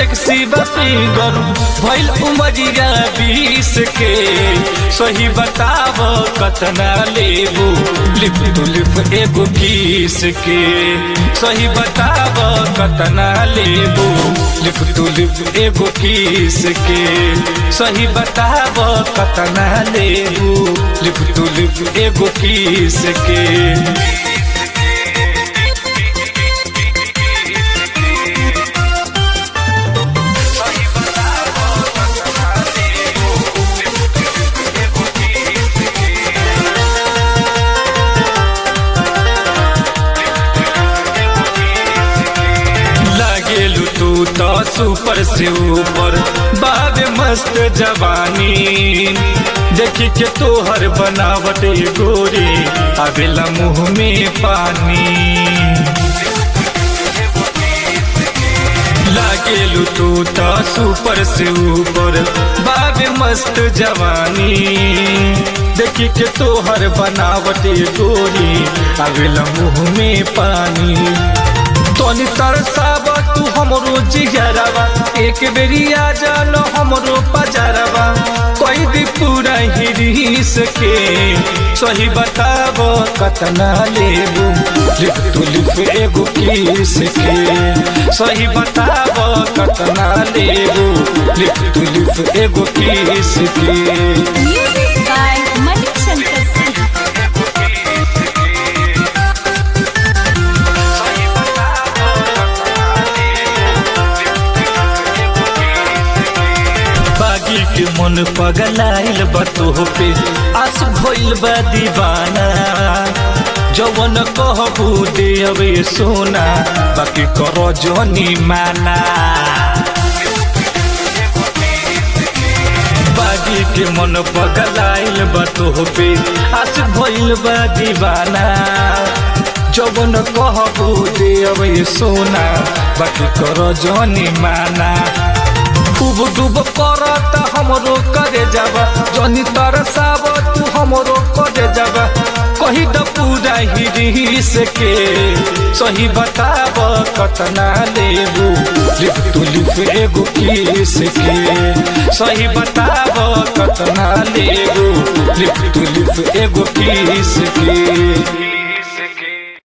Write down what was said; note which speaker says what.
Speaker 1: Sexy बफिगर भइल उमरिया बीस के सही बताव कतना लेबू लिप टू लिप एगो किस के सही बताव कतना लेबू लिप टू लिप एगो किस के सही बताव कतना लेबू लिप टू लिप एगो किस के लागेलू तू तो सुपर से ऊपर बाबे मस्त जवानी देखी के तोहर बनावट गोरी आवेला मुंह में पानी लागेलू तू तो सुपर से ऊपर बाबे मस्त जवानी देखी के तोहर बनावट गोरी आवेला मुंह में पानी तोनी तरसाब तू हमरो जिगरवा एक बेरी आ जानो हमरो पजरवा कोई भी पूरा हिरीस के सही बताब कतना लेबू लिप तू लिप एगो किस के सही बताब कतना लेबू लिप तू लिप एगो किस के
Speaker 2: Music by Manik Shankar Singh.
Speaker 1: बागी के मन पगलाइल बतो पे आस भइल बा दीवाना जवन कहबू दे अबे सोना बाकी करो जनी माना बागी के मन पगलाइल बतो पे आस भइल बा दीवाना जवन कहबू दे अबे सोना बाकी करो जनी माना खूब डूब करत हमरो करे जाबा जनी तरसाब तू हमरो करे जाबा कही द पूरा हिरीस के सही बताब कतना लेबू लिप तू लिप एगो किस के सही बताब कतना लेबू लिप तू लिप एगो किस के